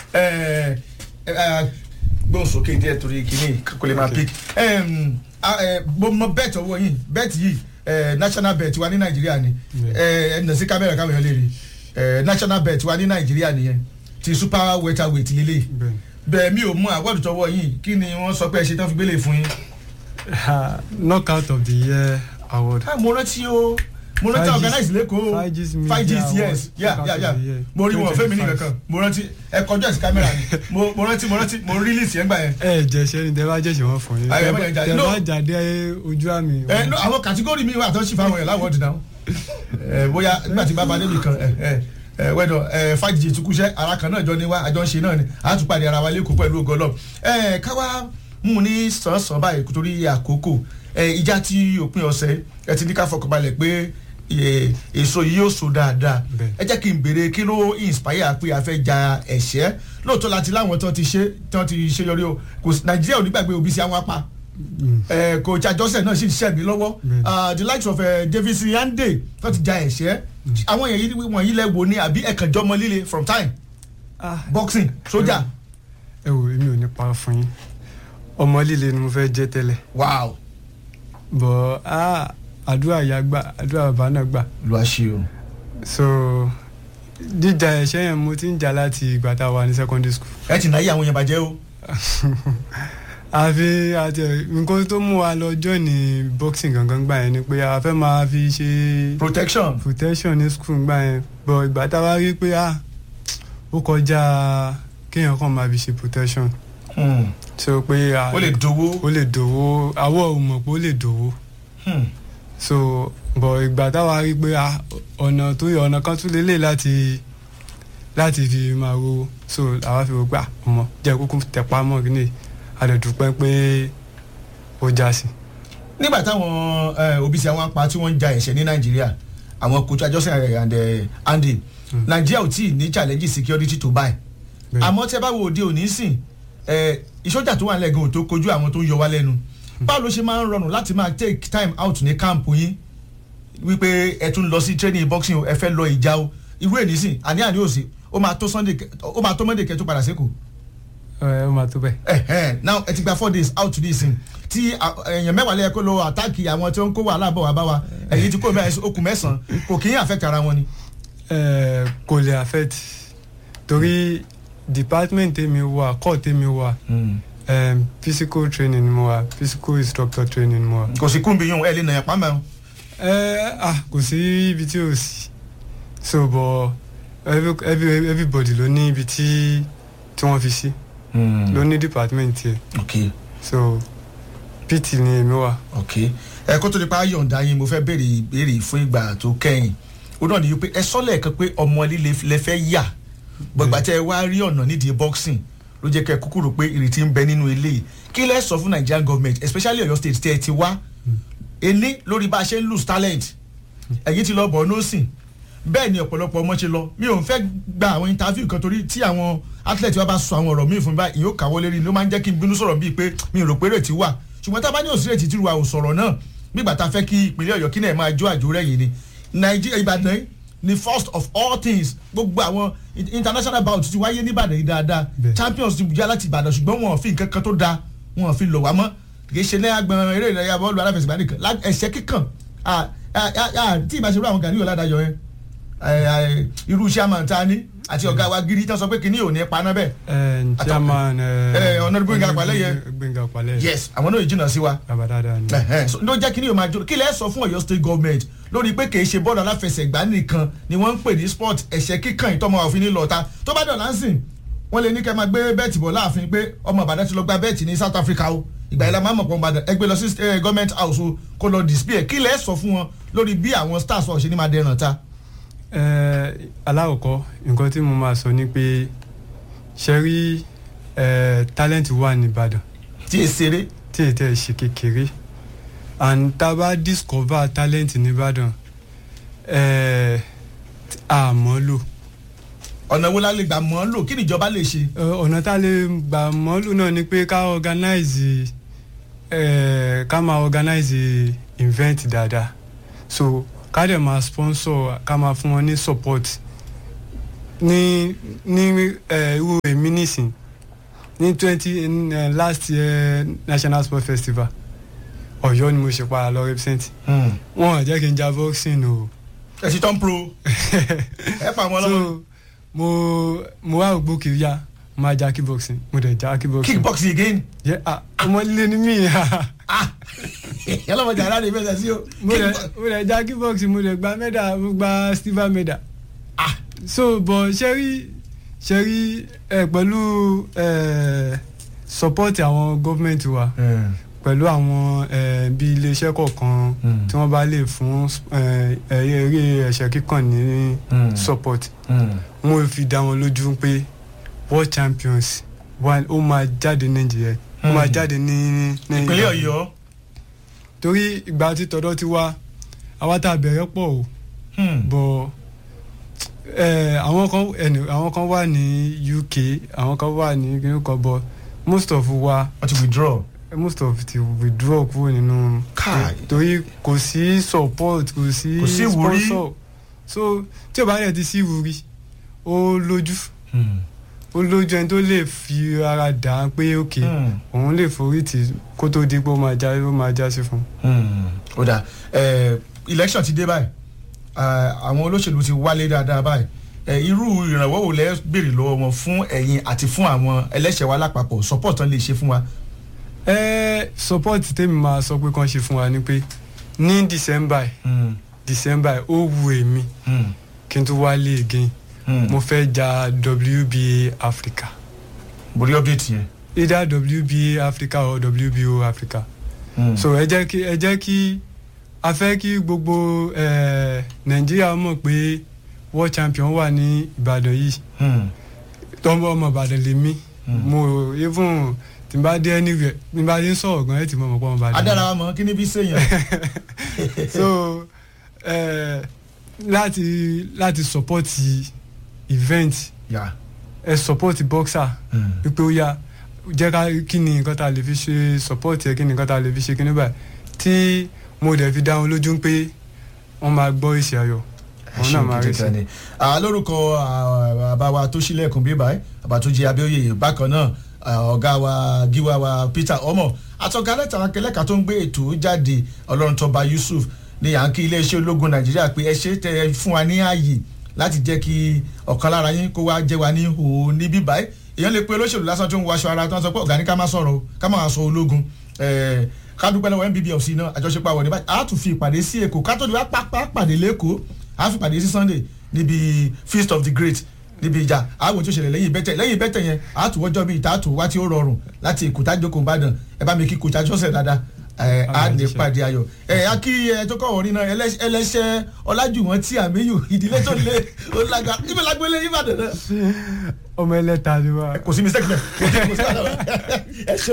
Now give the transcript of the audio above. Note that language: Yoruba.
ẹ ẹ gbóhùn sókè díẹ̀ torí kìíní kò lè máa pick mo mọ bet ọwọ́ yìí bet yìí eh, national bet wa ní nàìjíríà ni ẹ nà sí kámẹ́rà káwọn èèyàn lè rí eh, national bet wa ní nàìjíríà nìyẹn ti super welterweight lélẹ̀ bẹ́ẹ̀ bẹ́ẹ̀ mi ò mú àwọ̀dù tọwọ́ yìí kí ni wọ́n sọ pé ẹ ṣe tán fi gbélé fún yín. Ah, knockout of the year award. Ah, mo rántí o mo rántí Five Gs- organize lẹ́kọ̀ọ́ Five Gs Media five Gs Award, yes yeah knockout yeah of yeah the year, mo rí wọn fẹ́mi ní 2025. kankan mo rántí ẹ kọjú ẹ̀ sí kámẹ́rà ni mo mo rántí mo rántí mo release yẹn gbà yẹn. ẹ jẹ ṣe ni tẹ bá jẹ ṣe wọn fún yín Ayọ̀, ẹ má jẹ jáde. tẹ No. bá jáde ojú àmì. ẹ no àwọn kàtígórì mi wà tó ṣì fáwọn yẹn láwọ̀dù náà ẹ bóyá nígbà tí bàbá débi kan ẹ ẹ ẹ wẹ́dọ̀ ẹ five Gs tukúṣẹ́ ara kan náà jọ ní wá àjọ ń ṣe náà ni a tún pàdé ara wa lẹ́kọ̀ọ́ pẹ̀lú ògo Ọlọ́run ẹ káwá mú ní sàn-sàn báyìí torí àkókò ẹ ìjà tí òpin ọ̀sẹ̀ ẹ ti ní ká fọkànbalẹ̀ pé ẹ, èso yìí yóò so dáadáa Bẹ́ẹ̀. ẹ jẹ́ kí n béèrè kí ló inspire pé a fẹ́ ja ẹ̀ṣẹ́ lóòótọ́ láti láwọn tó ti ṣe tó ti ṣe yọrí o kò sí- Nàìjíríà ò ní gbàgbé òbí sí àwọn apá ẹ coach ajọsẹ náà sì ń ṣẹ́ mi lọ́wọ́ Bẹ́ẹ̀ni. Ah, the likes of uh, Davis Yande tó ti ja ẹ̀ṣẹ́ àwọn èèyàn yìí wọ̀nyí lẹ wo ni àbí ẹ̀kan jọmọ líle from time Ah, boxing sójà ẹ wò èmi ò ní pa fún yín ọmọ líle ni mo fẹ́ jẹ́ tẹ́lẹ̀ wow bọ̀ ah, àdúrà ìyá gbà àdúrà bàbá náà gbà lu àṣẹ o. so jíjà ẹ̀ṣẹ́ yẹn mo ti ń jà láti ìgbà tá a wà ní secondary school ẹ ti náà yí àwọn yẹn bàjẹ́ o. àfi àti nǹkan tó mú wa lọ join ní boxing gangan gbà yẹn ni pé a fẹ́ máa fi ṣe protection protection ní school gbà yẹn bọ̀ ìgbà tá a wá rí pé ah ó kọjá kéèyàn kàn máa fi ṣe protection Hmm. so pé ah, ó lè dowó. ó lè dòwó àwọ̀ ò mọ̀ pé ó lè dòwó Hmm. so bọ̀ ìgbà táwa rí pé ah, ọ̀nà tó yẹ ọ̀nà kan tún lélẹ̀ láti láti fi máa rówó so àwa fi rò pé ah, ọmọ jẹ́ kúkú tẹpá mọ́ kí ni àdẹ̀dùpẹ́ pé ó já sí. nígbà táwọn eh, òbí sí àwọn apá tí wọ́n ń ja ẹ̀ṣẹ̀ ní nàìjíríà àwọn coach ajọsẹ and eh, Andy nàìjíríà ò tí ì ní challenge security tó báyìí Bẹ́ẹ̀. àmọ́ tẹ́ bá wo òde òní sìn eh, ìṣọ́jà tó wà lẹ́gàn ò tó kojú àwọn tó ń yọ wá lẹ́nu báwo ló ṣe máa ń rọrùn láti máa take time out ní camp yín wípé ẹ tún lọ sí training boxing o ẹ fẹ́ lọ ìjà o irú èní sìn àní àní òsì ó máa tó Sunday kẹ- ó máa tó Monday kẹ́ tó padà sékòó ẹ ó máa tó bẹ́ẹ̀. ẹhẹn now ẹ ti gba four days out this thing tí a- èèyàn mẹ́wàá lẹ́yìn kó lọ àtáàkì àwọn tí ó ń kó wàhálà bọ̀ wá bá wa ẹ̀yìn tí kò mẹ́rin okùn mẹ́sàn-án kò kì í affect ara wọn ni. ẹ kò lè affect torí department tèmi wà court tèmi wà um, physical training ni mo wà physical instructor training ni mo wà. kò sí kúńbi yún ẹ lè nàyàn pàmò ẹ̀hún. ẹ ah kò sí ibi tí ò sí so but every, every, everybody ló ní ibi tí tí wọ́n fi sí ló ní department tiẹ̀ ok so pt ni èmi wà. ok ẹ kó tó di pa yọ̀ǹda yín mo fẹ́ béèrè ìbéèrè fún ìgbà tó kẹ́yìn ó náà ní wípé ẹ sọ lẹ́ẹ̀kan pé ọmọ líle lẹ fẹ́ yà gbọ̀gbà tẹ ẹ wá rí ọ̀nà nídìí boxing ló jẹ́ kẹ́ ẹ kúkú rò pé ìrètí ń bẹ nínú ilé yìí kí lẹ́ sọ fún Nigerian government especially Ọ̀yọ́ state tẹ́ ẹ ti wá ení lórí bá a ṣe ń lose talent ẹ̀yìn ti lọ bọ̀ nọ́ọ̀sìn bẹ́ẹ̀ ni ọ̀pọ̀lọpọ̀ ọmọ ṣe lọ mi ò ń fẹ́ gba àwọn interview kan torí tí àwọn athlete wa bá sọ àwọn ọ̀rọ̀ míì fún mi báyìí yóò káwọ́ lérí ló máa ń jẹ́ kí n bínú sọ̀rọ̀ bíi pé mi ò rò pé rètí wà ṣùgbọ́n tá a bá ní òsì rètí tí wa ò sọ̀rọ̀ náà nígbà tá a fẹ́ kí ìpínlẹ̀ Ọ̀yọ́ kí náà máa jó àjò rẹ̀ yìí ni Nàìjíríà Ìbàdàn yìí ni first of all things gbogbo àwọn international bout ti wáyé ní Ìbàdàn yìí dáadáa Bẹ́ẹ̀. champions ti já láti Ìbàdàn ṣùgbọ́n wọn ò fi nǹkan kan tó da wọn ò fi lọ̀ wá mọ́ kì í ṣe ní agbọn eré ìdárayá bọ́ọ̀lù aláfẹsẹ̀gbá nìkan lá- ẹ̀ṣẹ́ kíkàn à- à- à- à- tí ìbáṣepọ̀ àwọn Gani Ọ̀làdájọ yẹn ẹ, ẹ, irú chairman ta ni àti ọ̀gá wa giri tán sọ pé kìíní ò ní paná bẹ́ẹ̀ ẹ chairman Eh, Honourable Gbénga Pàlẹ́yẹ. Gbénga Pàlẹ́yẹ yes àwọn náà yìí jìnnà sí wa bàbá dáadáa ni. Ẹ̀hẹ́n, so ló jẹ́ kí ni yóò máa jó kí lẹ́ sọ fún Ọ̀yọ́ state government lórí pé kì í ṣe bọ́ọ̀lù aláfẹsẹ̀gbá nìkan ni wọ́n ń pè ní sport ẹ̀ṣẹ̀ kíkàn ìtọ́mọ òfin ní lọ́ta tó bá dọ̀là ń sìn wọ́n lè ní kẹ́ máa gbé bẹ́ẹ̀tì bọ̀ láàfin pé ọmọ Ìbàdàn ti lọ gba bẹ́ẹ̀tì ní South Africa o ìgbà yìí la máa mọ̀ pọ̀ Ìbàdàn ẹgbẹ́ lọ sí eh, government house o kó lọ display ẹ̀ kí lẹ́ sọ fún wọn lórí bí àwọn stars ọ̀ ṣe ní máa dẹràn ta. ẹ alákọ̀ọ́kọ́ nǹkan tí mo máa sọ ni pé ṣe rí ẹ talent wà ní Ìbàdàn tí e ṣeré tí èyí tẹ́ ẹ ṣe kékeré and tá a bá discover talent ní Ìbàdàn ẹ àmọ́ lò ọ̀nà wo la lè gbà mọ́ lò kí níjọba lè ṣe. Ẹ, ọ̀nà tá a lè gbà mọ́ lò náà ni pé ká organize ẹ ká máa organize event dáadáa so ká dẹ̀ máa sponsor ká máa fún wọn ní support ní ní ẹ irú èmi èmi nísìn ní twenty last year national sports festival ọ̀yọ́ ni mo ṣe padà lọ represent wọn ò jẹ́ kí n ja boxing o ẹ ti tán pro ẹ pa àwọn ọlọ́mọ so mo mo wá ògbó kiri ya mo máa ja kickboxing mo dẹ̀ ja kickboxing kickboxing again yẹ ah ọmọ líle ni mí ah yálọ́mọjà ara rẹ̀ bẹ́ẹ̀ sí o mo dẹ̀ mo dẹ̀ ja kickboxing mo dẹ̀ gba medal mo gba silver medal ah so but ṣẹ́rí ṣẹ́rí ẹ pẹ̀lú ẹ support àwọn gọ́fìmẹ̀ntì wa pẹ̀lú àwọn ẹ bí iléeṣẹ́ kọ̀ọ̀kan Mm. tí wọ́n bá lè fún ẹ ẹ eré ẹ̀ṣẹ̀ kíkàn ní Mm. support mo fi dá wọn lójú pé world champions wa ó máa jáde nàìjíríà ó máa Mm. jáde ní ní ìpínlẹ̀ ọ̀yọ́ torí ìgbà tí tọ̀dọ̀ ti wá àwa tá a bẹ̀rẹ̀ pọ̀ o bọ̀ ẹ àwọn kan ẹni àwọn kan wà ní UK àwọn kan wà ní kíní kan bọ̀ most of wa wọ́n ti withdraw most of ti withdraw kúrò nínú Kai. torí kò sí support kò sí Kò sí ìwúrí. sponsor so tí o bá yẹ ti sí ìwúrí ó lójú ó lójú ẹni tó lè fi ara dà á pé ok òun lè forí tì kó tó di pé ó máa já ó máa já sí fún un. ó dà election ti dé báyìí Eh, àwọn olóṣèlú ti wálé dáadáa báyìí Eh, irú ìrànwọ́ wo lẹ́ béèrè lọ́wọ́ wọn fún ẹ̀yin àti fún àwọn ẹlẹ́ṣẹ̀ wa lápapọ̀ support tán lè ṣe fún wa. ẹ support tèmi máa sọ pé kàn ṣe fún wa ni pé ní december yìí, december yìí, ó wu èmi kí n tún wálé again mo fẹ́ ja WBA Africa borí update yẹn. either WBA Africa or WBO Africa so ẹ jẹ́ kí ẹ jẹ́ kí a fẹ́ kí gbogbo eh, Nàìjíríà mọ̀ pé world champion wà ní Ìbàdàn yìí tọ́mọ ọmọ Ìbàdàn lèmi mo even tí n bá dé anywhere tí n bá dé sọ̀rọ̀ gan ẹ̀ tí mo mọ̀ pé ọmọ Ìbàdàn ni. adára wa mọ̀ kí ni bí sèyàn. so eh, láti láti support event yà. ẹ support boxer wípé ó yá jẹ́ ká kí ni nǹkan tá a lè fi ṣe support ẹ kí ni nǹkan tá a lè fi ṣe kíní báyìí tí mo dẹ̀ fi dá wọn lójú pé wọ́n máa gbọ́ èsì ayọ̀ wọn náà máa rí sí. ni. Ah, lórúkọ ah, bàbá wa tó sílẹ̀kùn bí báyìí bàbá tó jẹ́ abẹ́òye bákan náà ah, ọ̀gá wa gíwá wa Peter ọmọ àtọ̀gá lẹ́tà akẹ́lẹ́ka tó ń gbé ètò jáde ọlọ́run tọba Yusuf ní yankí iléeṣẹ́ ológun Nàìjíríà pé ẹ ṣe tẹ ẹ fún wa ní ààyè láti jẹ́ kí ọ̀kan lára yín kó wá jẹ́ wa ní òun níbí báyìí èèyàn lè pe olóṣèlú lásán tó ń wọṣọ ara tó ń sọ pé ọ̀gá ní ká má sọ̀rọ̀ o ká má sọ ológun Eh, ká dúpẹ́ lọ́wọ́ NBBFC náà àjọṣepọ̀ àwọn níbàjẹ́ a tún fi ìpàdé sí Èkó ká tó di wá pápá pàdé lẹ́kọ̀ọ́ a fi ìpàdé sí Sunday níbi feast of the great níbi ìjà àwọn tí ó ṣẹlẹ̀ lẹ́yìn bẹ́tẹ̀ lẹ́yìn bẹ́tẹ̀ yẹn a tún wọ́jọ́ bíi ìta tún wá tí ó rọrùn láti Èkó tájókòó Ìbàdàn ẹ bá mi kí kòtà jọ́sẹ̀ dáadáa ẹ á ní pàdé ayọ̀ ẹ á kí ẹ tó kọ̀ wọ́n rí náà ẹlẹ́ṣ- ẹlẹ́ṣẹ̀ Ọlájùwọ̀n tí àmíyù ìdílé tó lé ó lága ibẹ̀ lágbélé Ìbàdàn náà ọmọ ẹlẹ́ta ni wá. kò sí mistake bẹ́ẹ̀ kò sí kò sí àdáwọ̀ ẹ ṣe